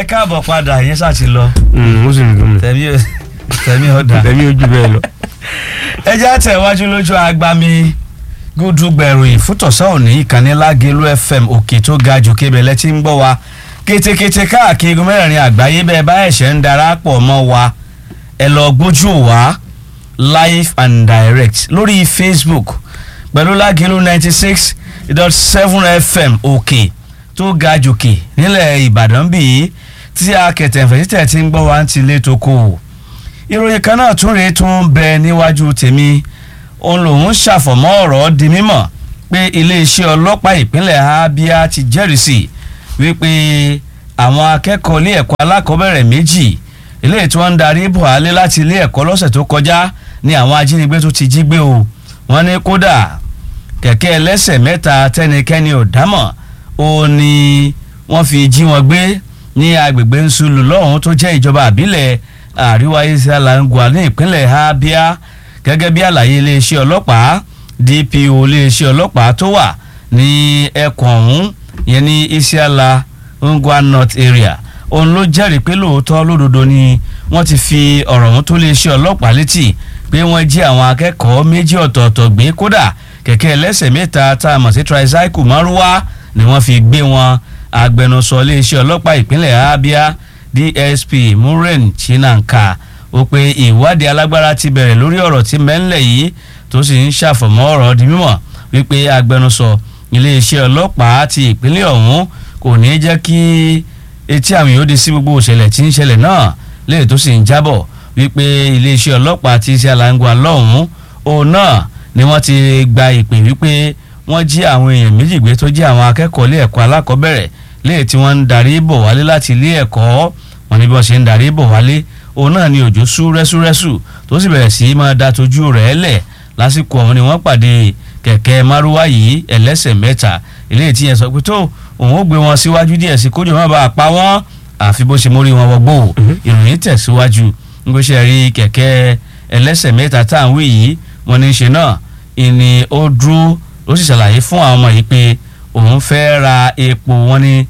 káàbọ̀ padà yẹn ṣáà ti lọ ó sì ń dùn mí tẹ̀mí tẹ̀mí ọ̀dà. tẹ̀mí ojú bẹ́ẹ̀ lọ. ẹ jẹ́ àtẹ̀wájú lójú agbami gúdúgbẹ̀rù ìfútọ̀sọ́ òní ìkànnì lágẹ̀lú fm òkè tó ga jù kébẹ̀lẹ́ tí ń gbọ́ wa kétékété káàkiri igun mẹ́rin àgbáyé bẹ́ẹ̀ bá ẹ̀ṣẹ̀ ń darapọ̀ mọ́ wa ẹ lọ gbójú wa live and direct lórí facebook pẹ̀lú lágẹ̀lú ninety six dot seven fm òkè tó ga jòkè nílẹ̀ ìbàdàn bíi tí akẹ̀tẹ̀fẹ̀ títẹ̀ tí ń gbọ́ wa ń tilé tó kó o ìròyìn kan náà tún rèé tún bẹ níwájú tèmi òun lòun ṣàfọ̀mọ́ ọ̀rọ̀ di mímọ̀ pé iléeṣẹ́ ọlọ́pàá ìpínlẹ̀ abia ti jẹ́rìsì wípé àwọn akẹ́kọ̀ọ́ ilé ẹ̀kọ́ alákọ̀ọ́bẹ̀rẹ̀ méjì eléyìí tí wọ́n ń darí buhari láti ilé ẹ̀kọ́ lọ́sẹ̀ tó kọjá ní àwọn ajínigbé tó ti jí gbé o wọ́n ní kódà kẹ̀kẹ́ ẹlẹ́sẹ̀ mẹ́ta tẹ́nikẹ́ni ò dámọ̀ ó ní wọ́n fi jí wọn gbé ní agbègbè nsúlù lọ́hùn tó jẹ́ ìjọba àbílẹ̀ àríwá ìsàlàngua ní ìpínlẹ̀ abia gẹ́gẹ́ bí àlàyé iléeṣẹ́ ọlọ́pàá dpo iléeṣẹ́ ọlọ́pàá tó wà ní ẹkùn ọ̀hún yẹn ní isiala ngwa north area òun ló jẹ́rìí pé lóòótọ́ lódodo ni wọ́n ti fi ọ̀rọ̀ ọ̀hún tó iléeṣẹ́ ọlọ́pàá létí pé wọ́n jí àwọn akẹ́kọ̀ọ́ méjì ọ̀tọ̀ọ̀tọ̀ gbé kódà kẹ̀kẹ́ ẹlẹ́sẹ̀ mẹ́ta tá a mọ̀ sí tricycle márúwá ni wọ́n fi gbé wọn agbẹnusọ iléeṣẹ́ ọlọ́pàá ìpínlẹ̀ abia dsp muren chinanka ó pé ìwádìí alágbára ti bẹ̀rẹ̀ lórí ọ̀rọ̀ tí mẹ́ńlẹ̀ yìí tó sì ń ṣàfọ̀mọ́ ọ̀rọ̀ di mímọ̀ wípé agbẹnusọ iléeṣẹ́ ọlọ́pàá ti ìpínlẹ̀ ọ̀hún kò ní jẹ́ kí etí àwọn yóò di sí gbogbo òṣèlẹ̀ tí ń ṣẹlẹ̀ náà léè tó sì ń jábọ̀ wípé iléeṣẹ́ ọlọ́pàá ti ṣe àlàǹgbà lọ́hùn-ún òun náà ni wọ́n ti gba ìpè wípé wọ́n jí àwọn èèyàn méjì gbé tó jẹ́ àwọn akẹ́kọ̀ọ́ ilé ẹ̀kọ́ alákọ̀ọ́bẹ̀rẹ̀ léè tí wọ́n ń darí bọ̀ wálé láti ilé ẹ̀kọ́ wọn ni bí wọ́n ṣe ń darí bọ̀ wálé òun náà ni òjò sú rẹ́súrẹ́sù tó sì bẹ̀rẹ̀ sí í máa da tójú rẹ̀ lẹ̀ lásìkò ọ̀hún ni wọ́n pàdé kẹ̀kẹ́ márúwá yìí ẹlẹ́sẹ̀ mẹ́ta eléyìí tí yẹn sọ pé tó òun ó gbé wọn síwájú díẹ̀ sí kójú má bàa pa wọ́n àfi bó ṣe mórí wọn wọgbó ìròyìn tẹ̀síwájú nígbà ṣe rí kẹ̀kẹ́ ẹlẹ́sẹ̀ mẹ́ta tá à ń wí yìí wọn ní í ṣe náà ìní ó dúró ó sì ṣàlàyé fún àwọn ọmọ yìí pé òun fẹ́ ra epo wọn ní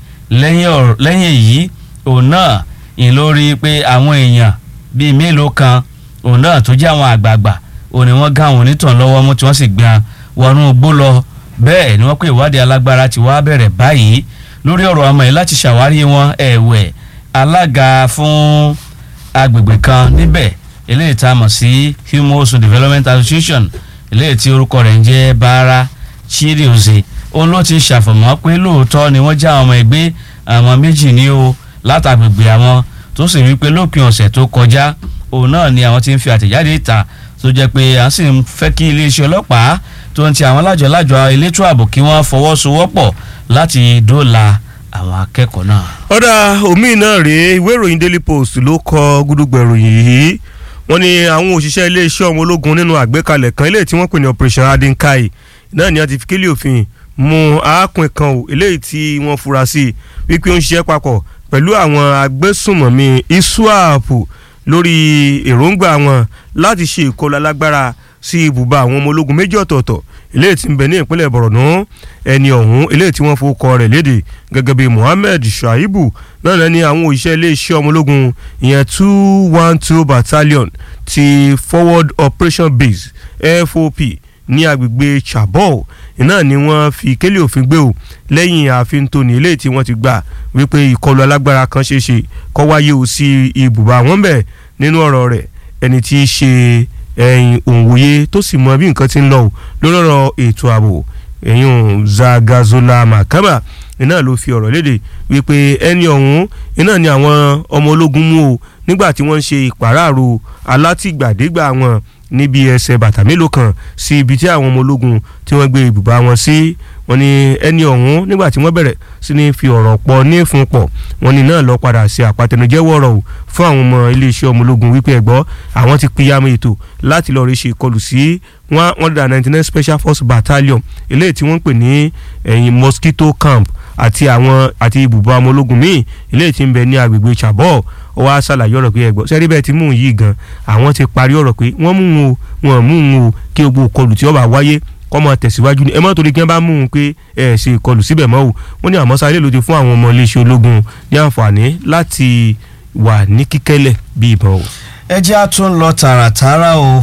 lẹ́yìn èyí òun náà ìyẹn ló rí i pé àwọn èèyàn bíi mélòó kan òun náà tó jẹ́ àwọn àgbààgbà òun ni wọ́n gá àwọn onítàn lọ́wọ́ mú tí wọ́n sì gbìyàn wọnú igbó lọ bẹ́ẹ̀ ni wọ́n pé ìwádìí alágbára ti wá bẹ̀rẹ̀ báyìí lórí ọ̀rọ̀ ọmọ yìí láti ṣàwárí wọn ẹ̀wẹ̀ alága fún agbègbè kan níbẹ̀ eléyìí tá a mọ̀ sí humosun development association eléyìí tí orúkọ rẹ̀ ń jẹ́ bára chirioze òun ló ti ṣàfọ̀mọ́ pé lóòótọ́ ni wọ́n já àwọn ọmọ ẹgbẹ́ àwọn méjì ní o látàgbègbè àwọn tó sì rí pé lópin ọ̀sẹ̀ tó kọjá òun náà ni àwọn ti ń fi àtẹ̀jáde ìta tó jẹ́ pé à ń sì ń fẹ́ kí iléeṣẹ́ ọlọ́pàá tó ń ti àwọn lájọ̀lájọ̀ elétò ààbò kí wọ́n fọwọ́sowọ́pọ̀ láti dóòlà àwọn akẹ́kọ̀ọ́ náà. ọ̀dà omi náà rèé ìwé ìròyìn daily post ló kọ gúdúgbẹ̀rù yìí wọ́n ní àwọn òṣìṣẹ́ iléeṣẹ́ ọmọ ológun nínú àgbékalẹ̀ kan eléyìí tí wọ́n pè ní operation adinkai náà ni a ti fi kílì òfin mú arákùnrin kan ò eléyìí tí wọ́n fura sí wípé ó ń ṣiṣẹ́ papọ̀ pẹ̀lú àwọn agbésùnmọ̀mí iswap lórí èròǹgbà wọn láti ṣe ìkọlù alágbára sí ibùba àwọn ọmọ ológun méjì ọ̀tọ̀ọ̀tọ̀ eléyìí tí ń bẹ ní ìpínlẹ̀ Borno ẹni ọ̀hún eléyìí tí wọ́n fowókọ rẹ̀ léde gẹ́gẹ́ bí Mohammed Shaibu náà lẹ́ni àwọn òṣìṣẹ́ iléeṣẹ́ ọmọ ológun ìyẹn two one two battalion ti forward operation base FOP ní agbègbè Chabot iná ni wọ́n fi kélé òfin gbé o lẹ́yìn ààfin tóní eléyìí tí wọ́n ti gbà wípé ìkọlù alágbára kan ṣeé ṣe kó wáyé o sí ibùba wọn bẹ̀ nínú ọ̀rọ̀ rẹ̀ ẹni tí í ṣe ẹ̀yìn òǹwòye tó sì mọ bí nǹkan ti ń lọ o lórí ọ̀rọ̀ ètò ààbò ẹ̀yìn Zagazola Makama iná ló fi ọ̀rọ̀ léde wípé ẹni ọ̀hún iná ni àwọn ọmọ ológun mú o nígbà tí wọ́n ń ṣe ìpàráàrò alátìgbàdégbà wọn níbi ẹsẹ̀ bàtà mélòó kan sí ibi tí àwọn ọmọ ológun tí wọ́n gbé ibùba wọn sí wọ́n ní ẹni ọ̀hún nígbà tí wọ́n bẹ̀rẹ̀ sí ní fi ọ̀rọ̀ pọ̀ ní ìfun pọ̀ wọ́n ní náà lọ padà sí àpàtẹnujẹ́wọ́ ọ̀rọ̀ o fún àwọn ọmọ iléeṣẹ́ ọmọ ológun wípé ẹ̀gbọ́ àwọn ti pínyàmù ètò láti lọ́ọ́ rí ṣe ìkọlù sí one hundred and ninety nine special force battalion eléyìí tí wọ́n ń pè ní ẹ̀yìn mosquito camp àti àwọn àti ibùba ọmọ ológun míì eléyìí tí ń bẹ ní agbègbè Chabot ó wá ṣàlàyé ọ̀rọ̀ pé ẹ̀gbọ́n sẹ́rí bẹ́ẹ̀ ti mú un yìí gan àwọn ti parí ọ̀rọ̀ pé wọ́n mú un o wọ́n mú un o kí gbogbo ìkọlù tí ó bá wáyé kọ́ mọ tẹ̀síwájú ni ẹ mọ́ torí kí wọ́n bá mú un pé ẹ ṣe ìkọlù síbẹ̀ mọ́ o wọ́n ní àmọ́ sáré ló ti fún àwọn ọmọ iléeṣẹ́ ológun ní àǹfààní láti wà ní kíkẹ́lẹ̀ bí ìbọn o. ẹ jẹ́ á tún lọ tààràtààrà o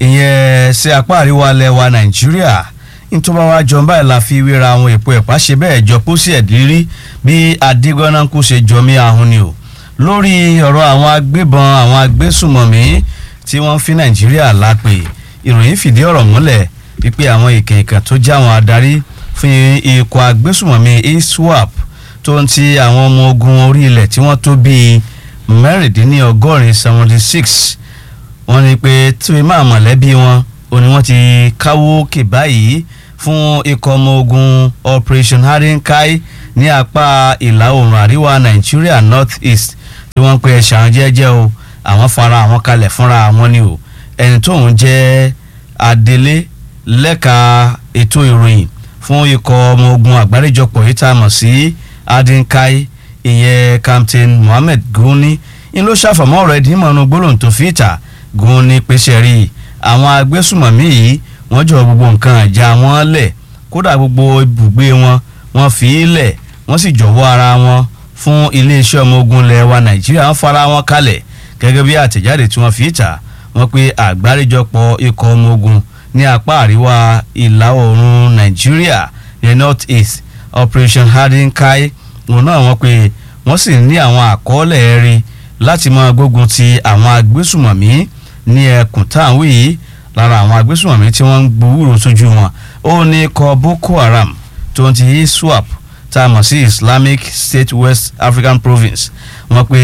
ìyẹn sí apá àríwá ilẹ̀ wa nàìjíríà nítorí wàá jọ báyìí la fi wéra àwọn èpo ẹ̀pá ṣe bẹ́ẹ̀ jọ pósí ẹ̀dírí bí adigunanku ṣe jọmí ahun ni o lórí ọ̀rọ̀ àwọn agbébọn àwọn agbésùmọ̀mí tí wọ́n fi nàìjíríà lápè ìròyìn fìdí ọ̀rọ̀ múlẹ̀ wípé àwọn ìkẹ̀kẹ̀ tó já àwọn adarí fún ikọ̀ agbésùmọ̀mí iswap tó ń ti àwọn ọmọ ogun orí ilẹ̀ tí wọ́n tó bíi mẹ́rìndínlọ́gọ́rin seventy six wọ́n ní pé tí máa mọ̀lẹ́bí wọn ò ní wọ́n ti káwó kè báyìí fún ikọ̀ ọmọ ogun operation harinkai ní apá ìlà oòrùn àríwá nàìjíríà north east tí wọ́n pe ẹ̀ṣà jẹ́jẹ́ o àwọn fara àwọn kalẹ̀ fúnra àwọn ni o ẹni tóun jẹ́ adelé lẹ́ka ètò ìròyìn fún ikọ̀ ọmọ ogun àgbáríjọpọ̀ yìí tá a mọ̀ sí adinkai ìyẹn captain mohammed guni ń ló ṣàfọ̀mọ́ ọ̀rọ̀ ẹ̀dín mọ̀nú gbólóhùn tó fi ìta guni pèsè rí i àwọn agbésùmọ̀mí yìí wọ́n jọ gbogbo nǹkan àjà wọn lẹ̀ kódà gbogbo ibùgbé wọn wọ́n fi í lẹ̀ wọ́n sì jọ̀wọ́ ara wọn fún iléeṣẹ́ ọmọ ogun ilẹ̀ wa nàìjíríà wọ́n fara wọn kalẹ̀ gẹ́gẹ́ bí àtẹ̀jáde tí wọ́n fi ìta wọ́n pe àgbáríjọpọ̀ ikọ̀ ọmọ ogun ní apá àríwá ìlà oòrùn nàìjíríà ní north east operation hardin-kai òun náà wọ́n pe wọ́n sì ní àwọn àkọọ́lẹ̀ ẹ̀rí láti máa gbógun ti àwọn agbésùmọ̀mí ní ẹkùn táwọn yìí lára àwọn agbésùmọ̀mí tí wọ́n ń gbowóró sójú wọn ó ní kọ boko haram tó ń ti iswap tá a mọ̀ sí islamic state west african province wọ́n pe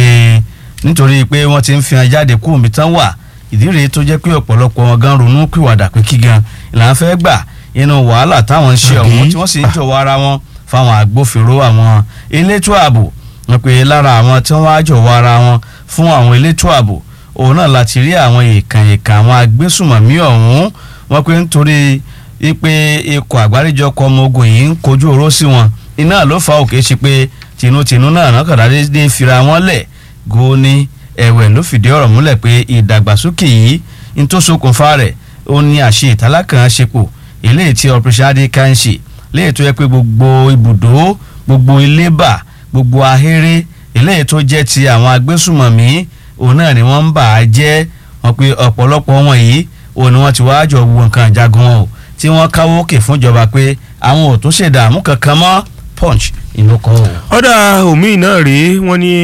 nítorí pé wọ́n ti ń fi hàn jáde kú omi tán wà ìdí rèé tó jẹ́ pé ọ̀pọ̀lọpọ̀ wọn gan ronú pìwàdà pé kí gan ìlànà fẹ́ gbà inú wàhálà táwọn ń ṣe ọ̀hún tí wọ́n sì ń jọ̀wọ́ ara wọn fáwọn agbófinró àwọn elétò ààbò wọ́n pe lára àwọn tí wọ́n á jọ̀wọ́ ara wọn fún àwọn elétò ààbò òun náà láti rí àwọn èèkàn èèkàn àwọn agbésùmọ̀mí ọ̀hún wọ́n pe nítorí pé ikọ̀ àgbáríjọpọ̀ ọmọ ogun yìí ń kojú oró sí wọn iná ló fa òkè ṣe pé tinútinú náà náà kàdá dé fira wọn lẹ̀ góní ẹ̀wẹ̀ ló fìdí ọ̀rọ̀ múlẹ̀ pé ìdàgbàsókè yìí ń tó ṣokùnfà rẹ̀ ó ní àṣẹ ìtàlákàn ṣepò eléyìí tí operation adé ká ń ṣe léyìí tó yẹ pé gbogbo ibùdó gbogbo ilébà gbogbo ahéré eléyìí tó jẹ́ ti àwọn agbésùmọ̀mí òun náà ni wọ́n ń bà á jẹ́ wọn pé ọ̀pọ̀lọpọ̀ wọn yìí òun ni wọ́n ti wá jọ wo nǹkan àjagun o tí wọ́n káwó òkè fúnjọba pé àwọn ò tún ṣèdààmú kankan mọ́ punch inú kọ́ o. ọ̀dà omi náà rèé wọ́n ní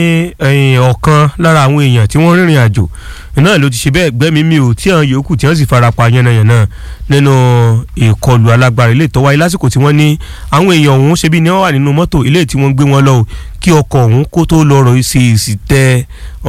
ọ̀kan lára àwọn èèyàn tí wọ́n rìnrìn àjò náà ló ti ṣe bẹ́ẹ̀ gbẹ́mí mi ò tí àwọn yòókù tí wọ́n sì farapa yánnayànna nínú ìkọlù alágbára ilé ìtọ́wáyé lásìkò tí wọ́n ní àwọn èèyàn ọ̀hún ṣe bí ni wọ́n wà nínú mọ́tò ilé tí wọ́n gbé wọn lọ kí ọkọ̀ ọ̀hún kó tó lọ́rọ̀ ṣe èsì tẹ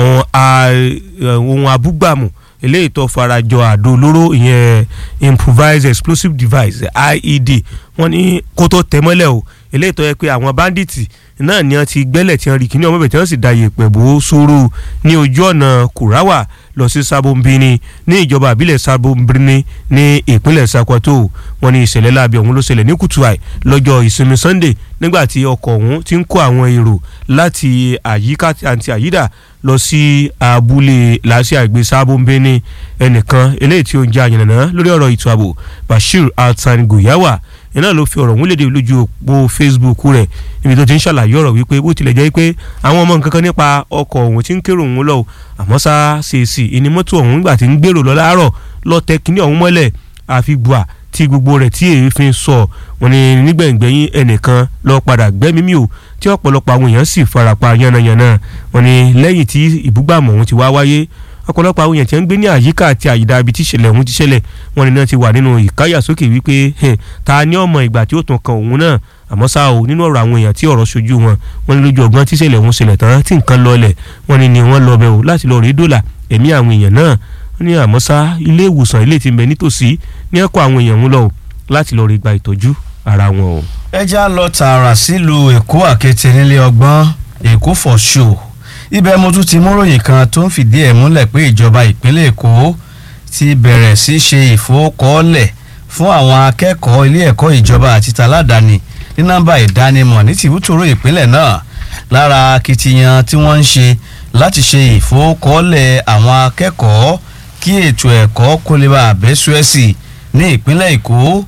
ohun abúgbàmù eléyìí tó farajọ àdó olóró ìyẹn improvised explosive device IED wọ́n ní kó tó tẹ̀ mọ́lẹ̀ o eléyìí tó yẹ pé àwọn báńdíìtì náà ni wọ́n ti gbẹ́lẹ̀ tí wọ́n rí kíní ọmọbẹ̀ tí wọ́n sì da yèèpẹ̀ bò ó sóró ní ojú ọ̀nà kùráwà lọ sí sábòmbini ní ìjọba àbílẹ̀ sábòmbini ní ìpínlẹ̀ Sokoto wọ́n ní ìṣẹ̀lẹ̀ láabi ọ̀hún ló ṣẹlẹ̀ ní kùtùàì lọ́jọ́ ìsinmi Sunday nígbà tí ọkọ̀ ọ̀hún ti ń kó àwọn èrò láti àyíká àti àyídà lọ sí abúlé làásì àgbè sábòmbini ẹnìkan eléyìí tí ó ń jẹ́ àyànnà lórí ọ̀rọ̀ ètò ààbò Bashir Altan Goyawa iná ló fi ọ̀rọ̀ ọ̀hún léde lójú òpó Facebook rẹ̀ níbi tó ti ń ṣàlàyé ọ̀rọ̀ wípé bó tilẹ̀ jẹ́ pé àwọn ọmọ nǹkan kan nípa ọkọ̀ ọ̀hún ti ń kérò òun lọ àmọ́ sá ṣèèṣì ìní mọ́tò ọ̀hún nígbà tí ń gbèrò lọ láàárọ̀ lọ tẹ kíní ọ̀hún mọ́lẹ̀ àfi gbà tí gbogbo rẹ̀ tí èéfín sọ wọn ni nígbẹ̀ngbẹ̀yìn ẹnìkan lọ padà gbẹ́mí mi ò tí ọ̀pọ̀lọpọ̀ àwọn èèyàn sì farapa yánnayànna wọn ni lẹ́yìn tí ìbúgbàmù ọ̀hún ti wá wáyé ọ̀pọ̀lọpọ̀ àwọn èèyàn tí wọ́n ń gbé ní àyíká àti àyídá ibi tí ìṣẹ̀lẹ̀ ọ̀hún ti ṣẹlẹ̀ wọ́n ní náà ti wà nínú ìkáyàsókè wípé ta ni ọmọ ìgbà tí ó tún kan òun náà àmọ́ ṣá o nínú ọ̀rọ̀ àwọn èèyàn tí ọ̀rọ̀ ṣojú wọn wọ́n ní lójú ọgbọ́n tí ìṣẹ̀lẹ̀ ọ̀hún ṣẹlẹ̀ tán tí nǹkan lọlẹ̀ wọ́n ní ni wọ́n lọ bẹ̀ o láti lọ rí dọ́là ẹ̀mí àwọn èèyàn náà wọ́n ní àmọ́ ṣá ilé ìwòsàn ilé tí ń bẹ nítòsí ní ẹ̀kọ́ àwọn èèyàn ń lọ láti lọ rí gba ìtọ́jú ara wọn o. ẹ já lọ tààrà sílùú èkó àkété nílé ọgbọ́n èkó for show ibẹ̀ mo tún ti múròyìn kan tó ń fìdí ẹ̀ múlẹ̀ pé ìjọba ìpínlẹ̀ èkó ti bẹ̀rẹ̀ sí ṣe ìfowókọ́lẹ̀ fún àwọn akẹ́kọ̀ọ́ ilé ẹ̀kọ́ ìjọba àti taládàáni ní nọ́mbà ìdánimọ̀ ní tìbútòrò ìpínlẹ̀ náà lára akitiyan tí wọ́n ń ṣe láti ṣe ìfowókọ́lẹ̀ àwọn akẹ́kọ̀ọ́ kí ètò ẹ̀kọ́ kó lè bá àbẹ́sùẹ́sì ní ìpínlẹ̀ èkó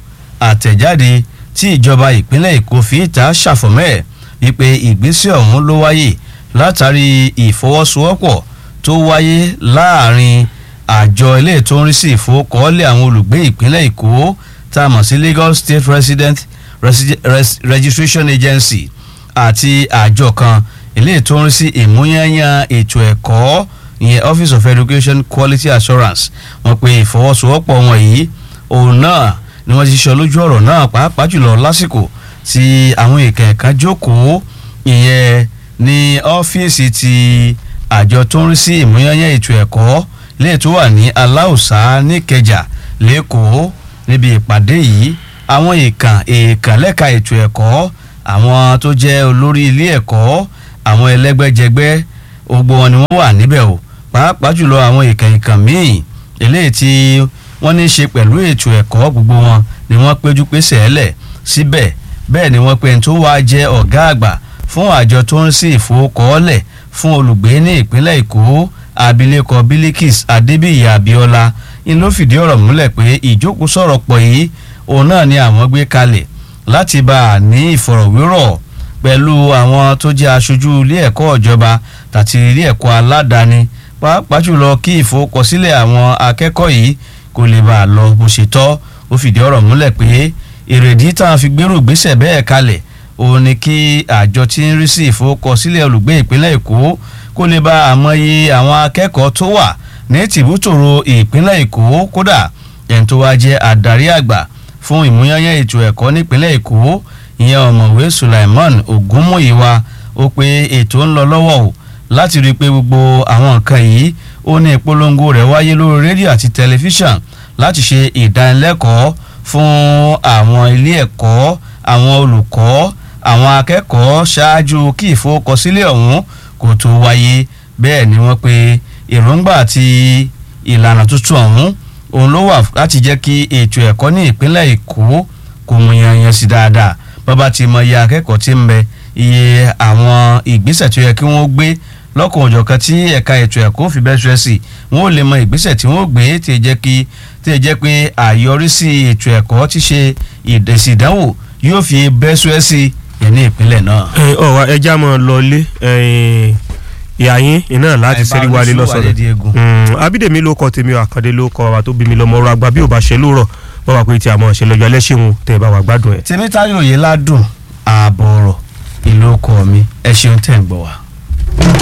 àtẹ̀jáde tí ìjọba ìpínlẹ̀ èkó fi ìta ṣàfọ̀mẹ́ wípé ìgbésẹ̀ ọ̀hún ló wáyé látàrí ìfọwọ́sowọ́pọ̀ tó wáyé láàrin àjọ ilé tó ń rí sí ìfowókọ́lé àwọn olùgbé ìpínlẹ̀ èkó tá a mọ̀ sí Lagos State Resident Resi- Res- Registration Agency àti àjọ kan ilé tó ń rí sí ìmúyányán ètò ẹ̀kọ́ ìyẹn Office of Education Quality Assurance wọ́n pe ìfọwọ́sowọ́pọ̀ wọn yìí òun náà ni wọ́n ti sọ lójú ọ̀rọ̀ náà pàápàá jùlọ lásìkò tí àwọn èèkàn ẹ̀ka jókòó ìyẹn ní ọ́fíìsì ti àjọ tó ń rí sí ìmúyányán ètò ẹ̀kọ́ ilé tó wà ní aláùsá níkẹjà lẹ́kọ̀ọ́ níbi ìpàdé yìí àwọn èèkàn èèkàn lẹ́ka ètò ẹ̀kọ́ àwọn tó jẹ́ olórí ilé ẹ̀kọ́ àwọn ẹlẹ́gbẹ́jẹgbẹ́ gbogbo wọn ni wọ́n wà níbẹ̀ o pàápàá jùlọ àwọn èèkàn èèkàn míì eléyìí tí wọ́n ní í ṣe pẹ̀lú ètò ẹ̀kọ́ gbogbo wọn ni wọ́n péjú pésẹ̀ ẹlẹ̀ síbẹ̀ bẹ́ẹ̀ ni wọ́n pe ẹni tó wáá jẹ́ ọ̀gá àgbà fún àjọ tó ń sí ìfowókọ́ọ́lẹ̀ fún olùgbé ní ìpínlẹ̀ èkó abilékọ bilikis adébíyì abíọ́lá ń ló fìdí ọ̀rọ̀ múlẹ̀ pé ìjókòó sọ̀rọ̀ pọ̀ yìí òun náà ni àwọn gbé kalẹ̀ láti bá a ní ìfọ̀rọ̀wérọ̀ pẹ̀lú àwọn tó jẹ́ aṣojú ilé ẹ̀kọ́ ìjọba tàti ilé ẹ̀kọ́ aládàáni pàápàá jùlọ kí ìforúkọsílẹ̀ àwọn akẹ́kọ̀ọ́ yìí kó lè bá a lọ bó ṣe tọ́ ó fìdí ọ̀rọ̀ múlẹ̀ pé èrèdí táwọn fi gbérù gbésẹ̀ bẹ́ẹ̀ kalẹ̀ òun ni kí àjọ tí ń rí sí ìforúkọsílẹ̀ olùgbé ìpínlẹ̀ èkó kó lè bá àmọye àwọn akẹ́kọ̀ọ́ tó wà ní tìbútòrò ìpínlẹ̀ èkó kódà ẹni tó wá jẹ́ adarí àgbà fún ìmúyányán ètò ẹ̀kọ́ nípínlẹ̀ èkó ìyẹn ọ̀mọ̀wé Sulaiman Ogunmuyiwa ó pé ètò ń lọ lọ́wọ́ o láti rí i pé gbogbo àwọn nǹkan yìí ó ní ìpolongo rẹ̀ wáyé lórí rédíò àti tẹlifíṣàn láti ṣe ìdánilẹ́kọ̀ọ́ fún àwọn ilé ẹ̀kọ́ àwọn olùkọ́ àwọn akẹ́kọ̀ọ́ ṣáájú kí ìforúkọsílẹ̀ ọ̀hún kó tó wáyé bẹ́ẹ̀ ni wọ́n pe èròǹgbà àti ìlànà tuntun ọ̀hún òun ló wà láti jẹ́ kí ètò ẹ̀kọ́ ní ìpínlẹ̀ Èkó kò mú yanyan sí dáadáa bàbá ti mọ iye akẹ́kọ̀ọ́ tí ń bẹ iye àwọn ìgbésẹ̀ tó yẹ kí wọ́n gbé lọ́kàn òjọ̀kan tí ẹ̀ka ètò ẹ̀kọ́ fi bẹ́ẹ̀ ṣẹ́ sí wọ́n ò lè mọ ìgbésẹ̀ tí wọ́n gbé tí ì jẹ́ kí tí ì jẹ́ pé àyọrísí ètò ẹ̀kọ́ ti ṣe ìdẹ̀sí ìdánwò yóò fi bẹ́ẹ̀ ṣẹ́ sí yẹn ní ìpínlẹ̀ náà. ọ̀wá ẹja mọ̀ lọlé ìyá yín iná láti ṣẹ́rí wálé lọ́sọ̀rọ̀ abídèmí ló kọ tèmi àkàndé ló kọ wa tó bí mi lọ́mọ ọ̀rọ̀ àgbà bí ò bá ṣe lóòrọ̀ bọ́ wà pé tí a mọ̀ ṣe lọ́jọ́ ẹlẹ́ṣin tẹ̀ bá wà gbádùn ẹ̀. tèmítayọ̀ yìí ládùn ààbọ̀ ọ̀rọ̀ ìlú ọkọ mi ẹ ṣeun tẹ̀ ń gbọ́ wa.